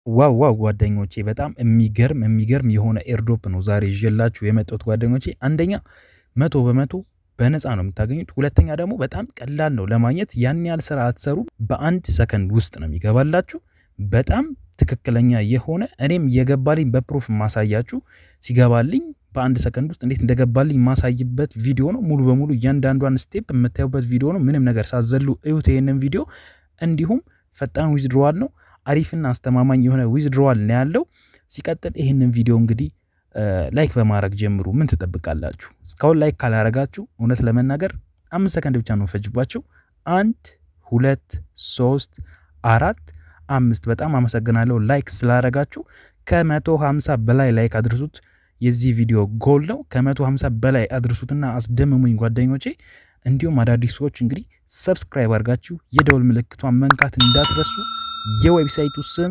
ዋው ዋው ጓደኞቼ በጣም የሚገርም የሚገርም የሆነ ኤርዶፕ ነው ዛሬ ይዤላችሁ የመጣሁት ጓደኞቼ። አንደኛ መቶ በመቶ በነፃ ነው የምታገኙት። ሁለተኛ ደግሞ በጣም ቀላል ነው ለማግኘት። ያን ያህል ስራ አትሰሩ። በአንድ ሰከንድ ውስጥ ነው የሚገባላችሁ። በጣም ትክክለኛ የሆነ እኔም የገባልኝ በፕሩፍ ማሳያችሁ ሲገባልኝ በአንድ ሰከንድ ውስጥ እንዴት እንደገባልኝ ማሳይበት ቪዲዮ ነው። ሙሉ በሙሉ እያንዳንዷን ስቴፕ የምታዩበት ቪዲዮ ነው። ምንም ነገር ሳዘሉ እዩት ይህንን ቪዲዮ። እንዲሁም ፈጣን ዊዝድሮዋል ነው። አሪፍና አስተማማኝ የሆነ ዊዝድሮዋል ነው ያለው። ሲቀጥል ይህንን ቪዲዮ እንግዲህ ላይክ በማድረግ ጀምሩ። ምን ትጠብቃላችሁ? እስካሁን ላይክ ካላረጋችሁ እውነት ለመናገር አምስት ሰከንድ ብቻ ነው ፈጅባችሁ። አንድ ሁለት ሶስት አራት አምስት። በጣም አመሰግናለሁ ላይክ ስላረጋችሁ። ከመቶ ሀምሳ በላይ ላይክ አድርሱት። የዚህ ቪዲዮ ጎል ነው። ከመቶ ሀምሳ በላይ አድርሱትና አስደምሙኝ ጓደኞቼ። እንዲሁም አዳዲስ ሰዎች እንግዲህ ሰብስክራይብ አድርጋችሁ የደውል ምልክቷን መንካት እንዳትረሱ። የዌብሳይቱ ስም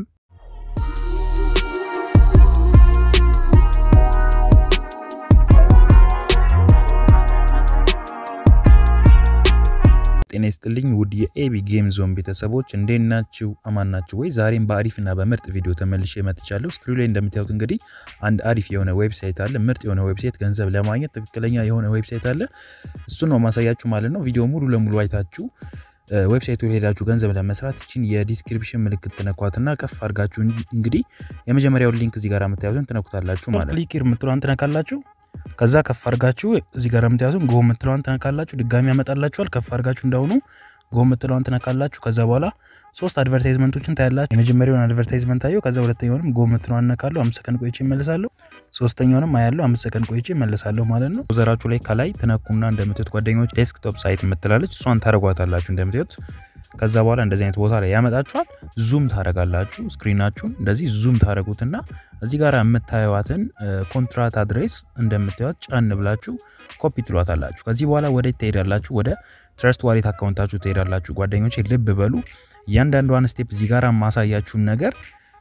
ጤና ይስጥልኝ ውድ የኤቢ ጌም ዞን ቤተሰቦች እንዴት ናችሁ? አማን ናችሁ ወይ? ዛሬም በአሪፍና በምርጥ ቪዲዮ ተመልሼ መጥቻለሁ። ስክሪን ላይ እንደምታዩት እንግዲህ አንድ አሪፍ የሆነ ዌብሳይት አለ። ምርጥ የሆነ ዌብሳይት፣ ገንዘብ ለማግኘት ትክክለኛ የሆነ ዌብሳይት አለ። እሱን ነው ማሳያችሁ ማለት ነው። ቪዲዮ ሙሉ ለሙሉ አይታችሁ ዌብሳይቱ ላይ ሄዳችሁ ገንዘብ ለመስራት እችን የዲስክሪፕሽን ምልክት ትነኳትና ከፍ አድርጋችሁ እንግዲህ የመጀመሪያውን ሊንክ እዚህ ጋር የምታዩትን ትነኩታላችሁ ማለት ነው። ክሊክ የምትለዋን ትነካላችሁ። ከዛ ከፍ አድርጋችሁ እዚህ ጋር የምታዩትን ጎ የምትለዋን ትነካላችሁ። ድጋሚ ያመጣላችኋል። ከፍ አድርጋችሁ እንዳሁኑ ጎ የምትለዋን ትነካላችሁ። ከዛ በኋላ ሶስት አድቨርታይዝመንቶችን ታያላችሁ። የመጀመሪያውን አድቨርታይዝመንት ታየው። ከዛ ሁለተኛውንም ጎ የምትለዋን እነካለሁ። አምስት ሰከንድ ቆይቼ እመልሳለሁ። ሶስተኛውንም አያለሁ። አምስት ሰከንድ ቆይቼ እመልሳለሁ ማለት ነው። ዘራችሁ ላይ ከላይ ትነኩና እንደምታዩት ጓደኞች ዴስክቶፕ ሳይት የምትላለች እሷን ታደርጓታላችሁ እንደምታዩት ከዛ በኋላ እንደዚህ አይነት ቦታ ላይ ያመጣችኋል። ዙም ታደረጋላችሁ። ስክሪናችሁን እንደዚህ ዙም ታደረጉትና እዚህ ጋር የምታዩዋትን ኮንትራት አድሬስ እንደምታዩት ጫን ብላችሁ ኮፒ ትሏታላችሁ። ከዚህ በኋላ ወደ ትሄዳላችሁ፣ ወደ ትረስት ዋሌት አካውንታችሁ ትሄዳላችሁ። ጓደኞች ልብ በሉ እያንዳንዷን ስቴፕ እዚህ ጋር ማሳያችሁን ነገር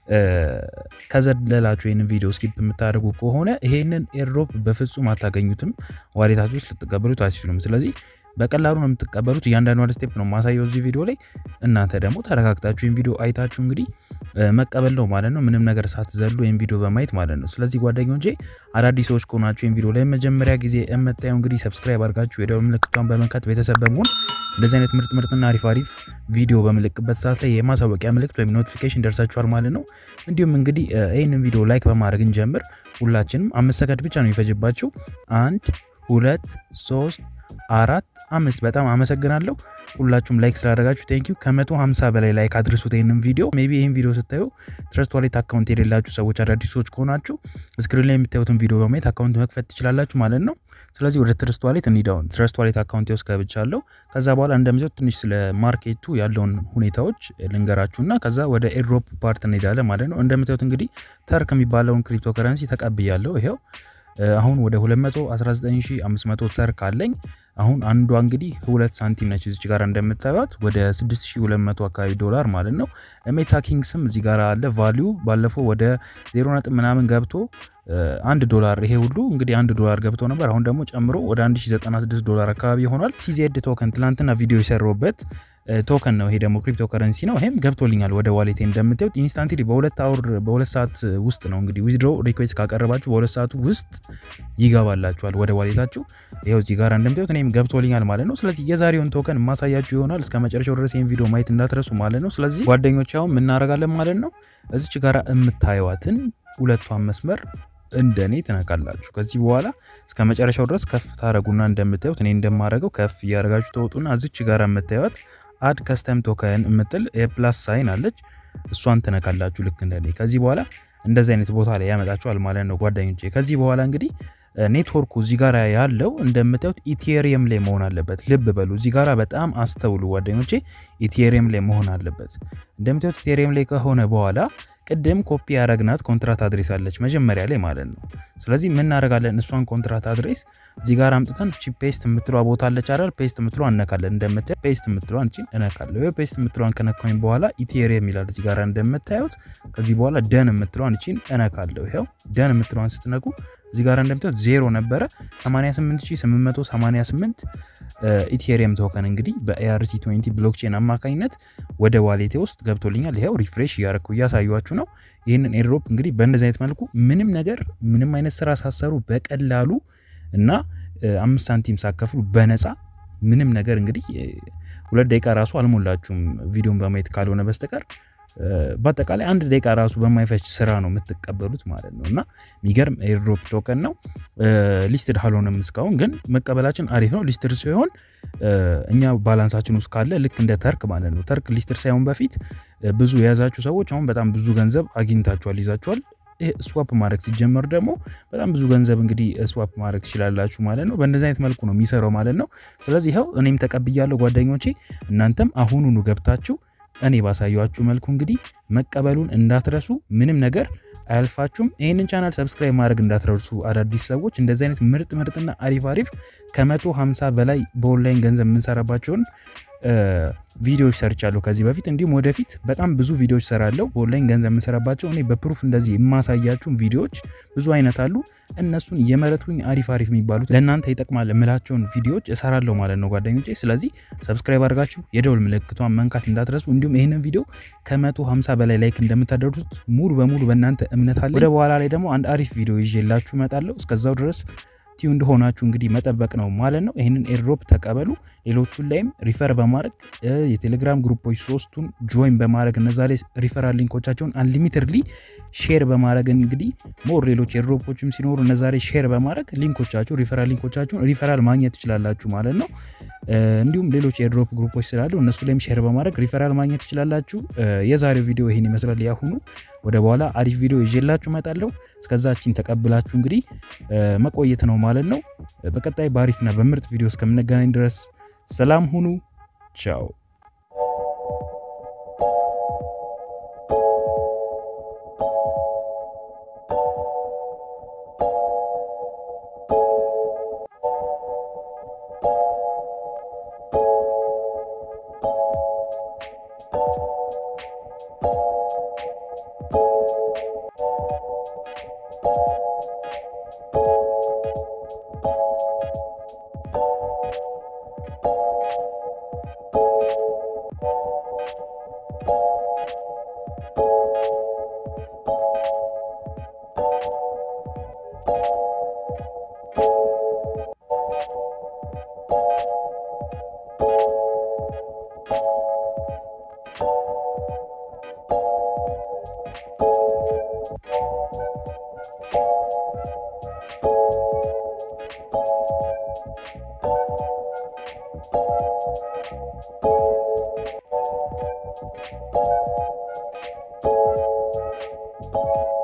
ከዘለላችሁ ይህንን ቪዲዮ ስኪፕ የምታደርጉ ከሆነ ይሄንን ኤርድሮፕ በፍጹም አታገኙትም። ዋሌታችሁ ውስጥ ልትቀበሉት አትችሉም። ስለዚህ በቀላሉ ነው የምትቀበሉት። እያንዳንዱ ስቴፕ ነው ማሳየው እዚህ ቪዲዮ ላይ። እናንተ ደግሞ ተረጋግታችሁ ይህን ቪዲዮ አይታችሁ እንግዲህ መቀበል ነው ማለት ነው። ምንም ነገር ሳትዘሉ ይህን ቪዲዮ በማየት ማለት ነው። ስለዚህ ጓደኞቼ አዳዲስ ሰዎች ከሆናችሁ ይህን ቪዲዮ ላይ መጀመሪያ ጊዜ የምታየው እንግዲህ ሰብስክራይብ አድርጋችሁ የደወል ምልክቷን በመንካት ቤተሰብ በመሆን እንደዚህ አይነት ምርጥ ምርጥና አሪፍ አሪፍ ቪዲዮ በምልክበት ሰዓት ላይ የማሳወቂያ ምልክት ወይም ኖቲፊኬሽን ደርሳችኋል ማለት ነው። እንዲሁም እንግዲህ ይህንን ቪዲዮ ላይክ በማድረግ እንጀምር። ሁላችንም አምስት ሰከንድ ብቻ ነው የሚፈጅባችሁ። አንድ ሁለት ሶስት አራት አምስት። በጣም አመሰግናለሁ ሁላችሁም ላይክ ስላደረጋችሁ ቴንኪዩ። ከመቶ ሀምሳ በላይ ላይክ አድርሱት ይህንን ቪዲዮ። ሜይ ቢ ይህን ቪዲዮ ስታዩ ትረስት ዋሌት አካውንት የሌላችሁ ሰዎች አዳዲስ ሰዎች ከሆናችሁ ስክሪን ላይ የምታዩትን ቪዲዮ በማየት አካውንት መክፈት ትችላላችሁ ማለት ነው። ስለዚህ ወደ ትረስት ዋሌት እንሂዳውን ትረስት ዋሌት አካውንት ውስጥ ገብቻለሁ። ከዛ በኋላ እንደምታዩት ትንሽ ስለ ማርኬቱ ያለውን ሁኔታዎች ልንገራችሁና ከዛ ወደ ኤርድሮፕ ፓርት እንሄዳለን ማለት ነው። እንደምታዩት እንግዲህ ተርክ የሚባለውን ክሪፕቶ ከረንሲ ተቀብያለሁ። ይሄው አሁን ወደ 219500 ተርክ አለኝ። አሁን አንዷ እንግዲህ ሁለት ሳንቲም ነች እዚች ጋር እንደምታዩት ወደ 6200 አካባቢ ዶላር ማለት ነው። ሜታ ኪንግስም እዚህ ጋር አለ። ቫሊዩ ባለፈው ወደ 0 ነጥብ ምናምን ገብቶ አንድ ዶላር ይሄ ሁሉ እንግዲህ አንድ ዶላር ገብቶ ነበር። አሁን ደግሞ ጨምሮ ወደ 1096 ዶላር አካባቢ ሆኗል። ሲዜድ ቶከን ትላንትና ቪዲዮ የሰራሁበት ቶከን ነው። ይሄ ደግሞ ክሪፕቶ ከረንሲ ነው። ይሄም ገብቶልኛል ወደ ዋሌቴ እንደምታዩት ኢንስታንትሊ በሁለት አውር በሁለት ሰዓት ውስጥ ነው እንግዲህ ዊዝድሮ ሪኩዌስት ካቀረባችሁ በሁለት ሰዓቱ ውስጥ ይገባላችኋል ወደ ዋሌታችሁ። ይኸው እዚህ ጋር እንደምታዩት እኔም ገብቶልኛል ማለት ነው። ስለዚህ የዛሬውን ቶከን ማሳያችሁ ይሆናል። እስከ መጨረሻው ድረስ ይህን ቪዲዮ ማየት እንዳትረሱ ማለት ነው። ስለዚህ ጓደኞች አሁን የምናደርጋለን ማለት ነው። እዚች ጋር የምታዩዋትን ሁለቷን መስመር እንደኔ ትነካላችሁ። ከዚህ በኋላ እስከ መጨረሻው ድረስ ከፍ ታደረጉና እንደምታዩት እኔ እንደማደርገው ከፍ እያደረጋችሁ ተወጡና እዚች ጋር የምታዩት አድ ከስተም ቶከን የምትል የፕላስ ሳይን አለች። እሷን ትነካላችሁ ልክ እንደኔ። ከዚህ በኋላ እንደዚህ አይነት ቦታ ላይ ያመጣችኋል ማለት ነው ጓደኞቼ። ከዚህ በኋላ እንግዲህ ኔትወርኩ እዚህ ጋር ያለው እንደምታዩት ኢቴሪየም ላይ መሆን አለበት። ልብ በሉ እዚህ ጋር በጣም አስተውሉ ጓደኞቼ፣ ኢቴሪየም ላይ መሆን አለበት። እንደምታዩት ኢቴሪየም ላይ ከሆነ በኋላ ቅድም ኮፒ ያደረግናት ኮንትራት አድሬስ አለች መጀመሪያ ላይ ማለት ነው። ስለዚህ ምን እናደርጋለን? እሷን ኮንትራት አድሬስ እዚህ ጋር አምጥተን ቺ ፔስት የምትለዋ ቦታ አለች አይደል? ፔስት የምትለዋ እነካለን። እንደምታዩት ፔስት የምትለዋን እቺን እነካለሁ። ፔስት የምትለዋን ከነካኝ በኋላ ኢቴሪየም ይላል እዚህ ጋር እንደምታዩት። ከዚህ በኋላ ደን የምትለዋን እቺን እነካለሁ። ይኸው ደን የምትለዋን ስትነኩ እዚህ ጋር እንደምታዩት ዜሮ ነበረ 88888 ኢቴሪየም ቶከን እንግዲህ በኤአርሲ 20 ብሎክቼን አማካኝነት ወደ ዋሌቴ ውስጥ ገብቶልኛል። ይኸው ሪፍሬሽ እያረኩ እያሳዩችሁ ነው። ይህንን ኤርድሮፕ እንግዲህ በእንደዚህ አይነት መልኩ ምንም ነገር ምንም አይነት ስራ ሳሰሩ በቀላሉ እና አምስት ሳንቲም ሳከፍሉ በነፃ ምንም ነገር እንግዲህ ሁለት ደቂቃ ራሱ አልሞላችሁም ቪዲዮን በማየት ካልሆነ በስተቀር በአጠቃላይ አንድ ደቂቃ ራሱ በማይፈጅ ስራ ነው የምትቀበሉት ማለት ነው። እና የሚገርም ኤርድሮፕ ቶከን ነው። ሊስትድ አልሆነም እስካሁን ግን መቀበላችን አሪፍ ነው። ሊስትድ ሲሆን እኛ ባላንሳችን ውስጥ ካለ ልክ እንደ ተርክ ማለት ነው። ተርክ ሊስትድ ሳይሆን በፊት ብዙ የያዛችሁ ሰዎች አሁን በጣም ብዙ ገንዘብ አግኝታችኋል፣ ይዛችኋል። ይህ ስዋፕ ማድረግ ሲጀመር ደግሞ በጣም ብዙ ገንዘብ እንግዲህ ስዋፕ ማድረግ ትችላላችሁ ማለት ነው። በእንደዚህ አይነት መልኩ ነው የሚሰራው ማለት ነው። ስለዚህ ይኸው እኔም ተቀብያለሁ ጓደኞቼ፣ እናንተም አሁኑኑ ገብታችሁ እኔ ባሳያችሁ መልኩ እንግዲህ መቀበሉን እንዳትረሱ። ምንም ነገር አያልፋችሁም። ይህንን ቻናል ሰብስክራይብ ማድረግ እንዳትረሱ። አዳዲስ ሰዎች እንደዚህ አይነት ምርጥ ምርጥና አሪፍ አሪፍ ከመቶ ሃምሳ በላይ በኦንላይን ገንዘብ የምንሰራባቸውን ቪዲዮዎች ሰርቻለሁ ከዚህ በፊት እንዲሁም ወደፊት በጣም ብዙ ቪዲዮዎች ሰራለሁ በኦንላይን ገንዘብ የምንሰራባቸው እኔ በፕሩፍ እንደዚህ የማሳያችሁን ቪዲዮዎች ብዙ አይነት አሉ። እነሱን የመረጥኩኝ አሪፍ አሪፍ የሚባሉት ለእናንተ ይጠቅማል የምላቸውን ቪዲዮዎች እሰራለሁ ማለት ነው ጓደኞቼ። ስለዚህ ሰብስክራይብ አድርጋችሁ የደውል ምልክቷን መንካት እንዳትረሱ። እንዲሁም ይህንን ቪዲዮ ከመቶ ሃምሳ በላይ ላይክ እንደምታደርሱት ሙሉ በሙሉ በእናንተ እምነት አለ። ወደ በኋላ ላይ ደግሞ አንድ አሪፍ ቪዲዮ ይዤላችሁ እመጣለሁ። እስከዛው ድረስ ቲዩ እንደሆናችሁ እንግዲህ መጠበቅ ነው ማለት ነው። ይህንን ኤርድሮፕ ተቀበሉ። ሌሎቹን ላይም ሪፈር በማድረግ የቴሌግራም ግሩፖች ሶስቱን ጆይን በማድረግ እነዛ ላይ ሪፈራል ሊንኮቻቸውን አንሊሚትድሊ ሼር በማድረግ እንግዲህ ሞር ሌሎች ኤርድሮፖችም ሲኖሩ እነዛ ላይ ሼር በማድረግ ሊንኮቻችሁ ሪፈራል ሊንኮቻችሁን ሪፈራል ማግኘት ትችላላችሁ ማለት ነው። እንዲሁም ሌሎች ኤርድሮፕ ግሩፖች ስላሉ እነሱ ላይም ሼር በማድረግ ሪፈራል ማግኘት ትችላላችሁ። የዛሬው ቪዲዮ ይህን ይመስላል። ያሁኑ ወደ በኋላ አሪፍ ቪዲዮ ይዤላችሁ እመጣለሁ። እስከዛችን ተቀብላችሁ እንግዲህ መቆየት ነው ማለት ነው። በቀጣይ በአሪፍና በምርጥ ቪዲዮ እስከምንገናኝ ድረስ ሰላም ሁኑ። ቻው you